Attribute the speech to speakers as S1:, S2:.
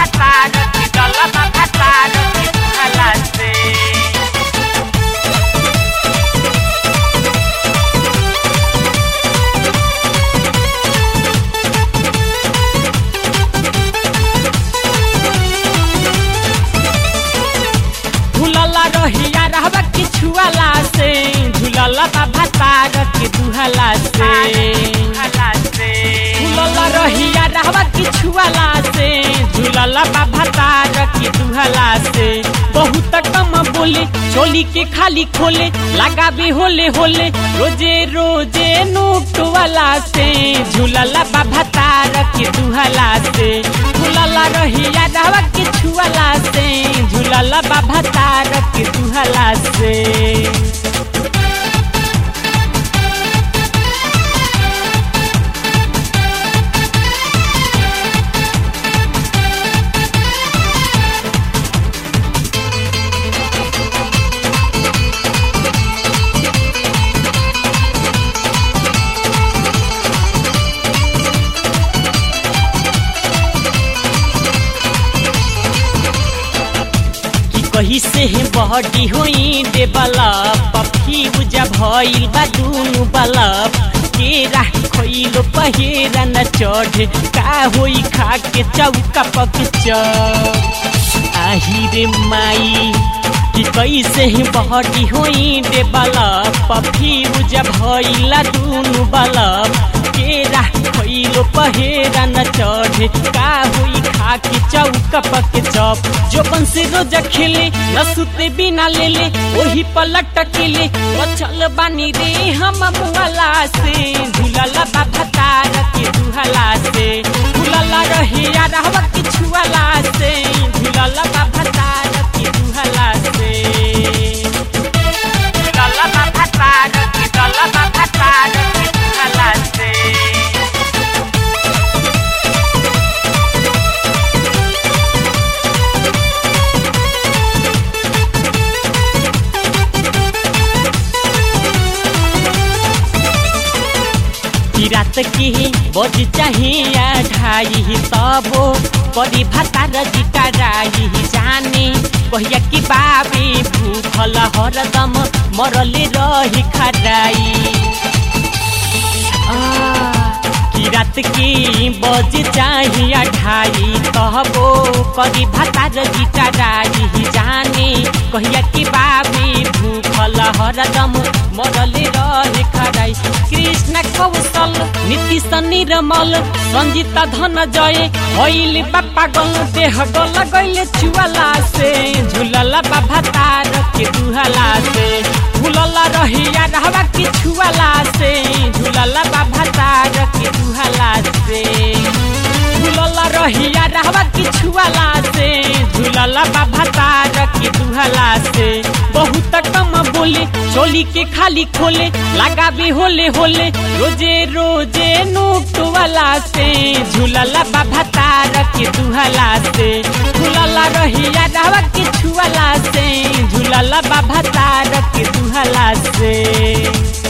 S1: भतार के डलला बा भतार के दुहला से झूलला रहिया रहबा के छुआला से झूलला बा भतार के दुहला से झूलला रहिया रहबा के छुआला से झूलला बा भतार के दुहला से बहुत कम बोले चोली के खाली खोले लगा भी होले होले रोजे रोजे नोट वाला से झूलला बा भतार के दुहला से झूलला रहिया रहबा के छुआला से झूलला बा भतार के दुहला से कि कही से बहडी होई देबला पफी बुझा भइल बा दुनु बलब के राही खइलो पहिरा न चढ़े का होई खा के चौका पक आही रे माई कि कैसे बहडी होई देबला पफी बुझा भइला दुनु बलब के राही खइलो पहिरा न चढ़े का होई खा के चौका पक चप जोबन से रोज खेले न सुते बिना ले ले वही पलट केले बचल बानी रे हम मुहला से झूलला बा भतार के दुहला से झूलला रहिया रहवा के छुआला से झूलला बा भतार के दुहला से झूलला बा भतार के झूलला बा भतार के दुहला से कि रात की बज चाहिए ढाई तबो बड़ी भतार जिका राई जाने कहिया कि बाबे भूखल हरदम मरले रही खराई कि रात की बज चाहिए ढाई तबो करी भतार जिका राई जाने कहिया कि बाबे भूखल हरदम मरले रहे खराई कृष्ण कौशल नीतीश निर्मल संजीता धन जय होइल बापा गल देह गल गइले चुआला से झुलला बाबा तार के दुहला से झुलला रहिया रहवा के छुआला से झुलला बाबा तार के दुहला से झुलला रहिया रहवा के छुआला से झुलला बाबा तार के दुहला से बहुत कम बोले चोली के खाली खोले लगा भी होले होले रोजे रोजे नोट वाला से झूलला बाबा तार के दुहला से झूलला रहिया रहवा के छुआला से झूलला बाबा तार के दुहला से